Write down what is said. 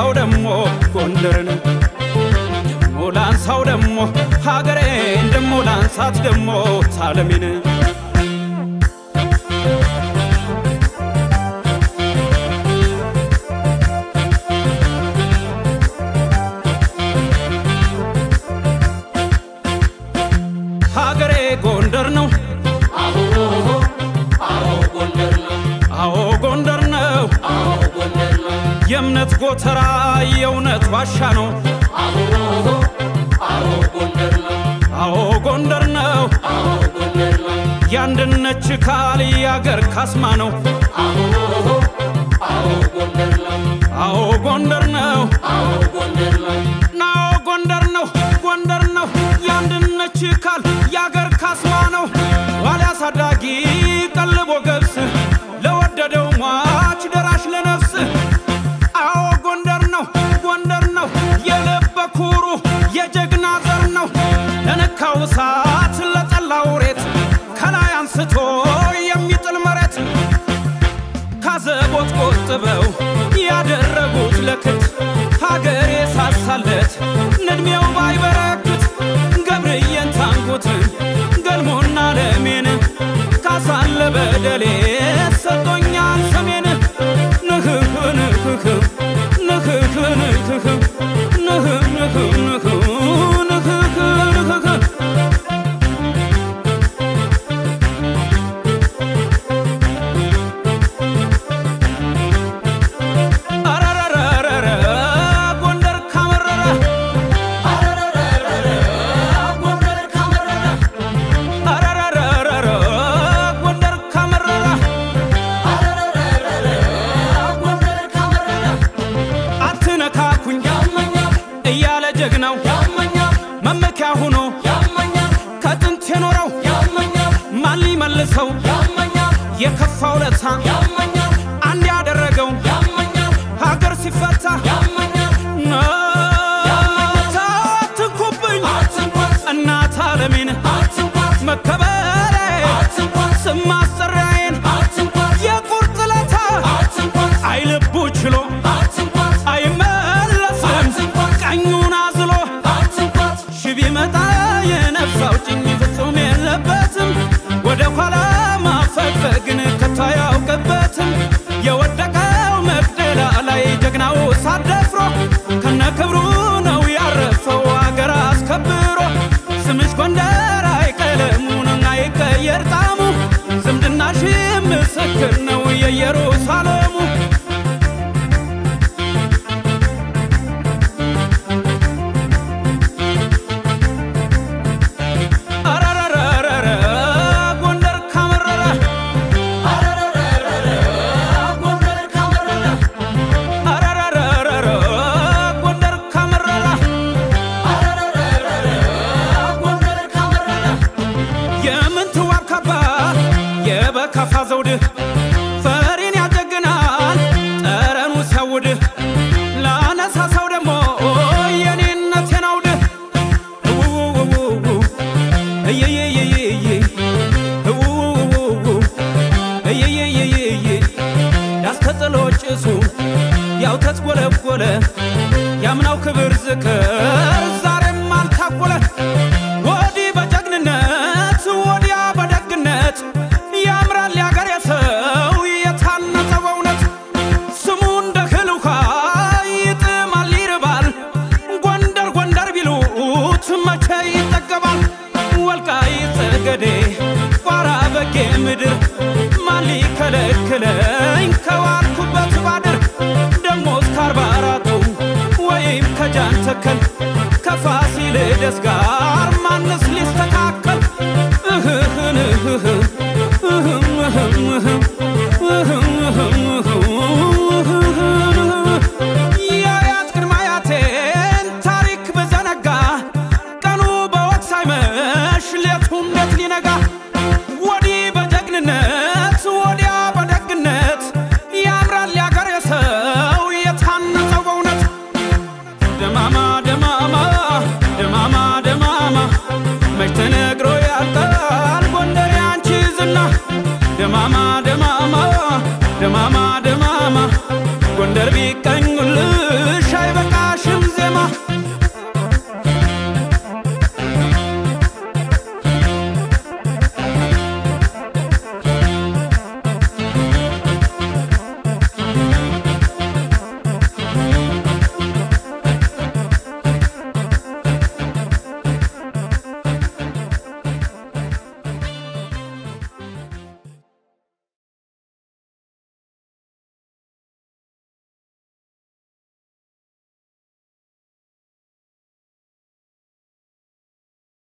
ላንሳው ደሞ ጎንደርን ደሞ ላንሳው ደሞ ሀገሬን ደሞ ላንሳት ደሞ ሳለሜን ሀገሬ ጎንደር ነው አዎ አዎ ጎንደር ነው አዎ ጎንደር ነው አዎ ጎንደር ነው የእምነት ጎተራ የእውነት ዋሻ ነው አዎ አዎ ጎንደር ነው አዎ ጎንደር ነው አዎ ጎንደር ነው የአንድነት ችካል የአገር ካስማ ነው አዎ አዎ ጎንደር ነው አዎ ጎንደር ነው አዎ ጎንደር ነው ናዎ ጎንደር ነው ጎንደር ነው የአንድነት ችካል የአገር ካስማ ነው ዋልያ አሳዳጊ ቀልቦ ገብስ ለወደደው ሟች ደራሽ ለነፍስ አዎ ጎንደር ነው ጎንደር ነው የልበ ኩሩ የጀግና ዘር ነው ለነካው እሳት ለጠላው ሬት ከላይ አንስቶ የሚጥል መሬት ካዘቦት ቆጥበው ያደረጉት ለክት ሀገር የሳሳለት ንድሜው ባይበረክት ገብርዬን ታንኩትን ገልሞና ለሜን ካሳለ በደሌ ሰጦኛል ሰሜን ንህህ ንህህ ንህህ ንህህ ንህህ ንህህ ንህህ ንህህ አረረረረረ ጎንደር ካመረረ አረረረረረ ጎንደር ካመረረ አረረረረረ ጎንደር ካመረረ አረረረረረ ጎንደር ካመረረ አትነካኩኝ ያመኛል እያለ ጀግናው ያመኛል መመኪያ ሆኖ ያመኛል ከጥንት የኖረው ያመኛል ማን ሊመልሰው ያመኛል የከፋው ለታ ያመኛል አንድ ያደረገው ያመኛል ሀገር ሲፈታ ያመኛል አትንኩብኝ አትንኳት እናት አለሜን አትንኳት መከበሬ አትንኳት ስም ማስጠሪያዬን አትንኳት የቁርጥ ለታ አትንኳት አይልቡ ችሎ አትንኳት አይመለስም ቀኙን አዝሎ አትንኳት ሺ ቢመጣ የነፍስ አውጭኝ ፍጹም የለበትም ወደ ኋላ ማፈግፈግን ከቶ አያውቅበትም የወደቀው መቅደላ ላይ ጀግናው ሳደፍሮ ከነ ክብሩ ነው ያረፈው አገር አስከብሮ ስምሽ ጎንደር አይቀለሙን አይቀየር ጣሙ ዝምድናሽ ምስክር ነው የኢየሩሳሌሙ አረረረረረ ጎንደር ካመረረ አረረረረረ ጎንደር ካመረረ አረረረረረ ጎንደር ካመረረ አረረረረረ ጎንደር ካመረረ የምንትዋብ ካባ የበካፋ ዘውድ ፈሪን ያጀግናል ጠረኑ ሲያውድ ላነሳሳው ደግሞ የኔነቴን አውድ እውውውውው እየየየየየ እውውውውው እየየየየየ ያስተጥሎ ጭሱ ያው ተትጎለጎለ ያምናው ክብር ዝክር ዛሬም አልታጎለ ወዲህ በጀግንነት ወዲያ በደግነት ያምራል ያገር የሰው የታነጸ በእውነት ስሙ እንደ እህል ውሃ ይጥማል ይርባል ጎንደር ጎንደር ቢሉት መቼ ይጠገባል ወልቃይት ጠገዴ ቋራ በጌ ምድር ማን ሊከለክለኝ ከዋልኩበት ባድር ደሞ እስከ አርባ አራቱ ወይም ከጃን ተከል ከፋሲለደስ ጋር ማንስ ሊስተካከል እህህን እህህ እህም እህም እህም እህም እህም እህም የአያት ቅድመ አያቴን ታሪክ ብዘነጋ ቀኑ በወቅ ሳይመሽ ሌቱ እንዴት ሊነጋ ወዲህ በጀግንነት ወዲያ በደግነት ያምራል ያገር የሰው የታነጸው በእውነት ደማማ ደማማ ደማማ ደማማ መች ተነግሮ ያልቃል ጎንደር ያንቺ ዝና ደማማ ደማማ ደማማ ደማማ ጎንደር ቢቀኝ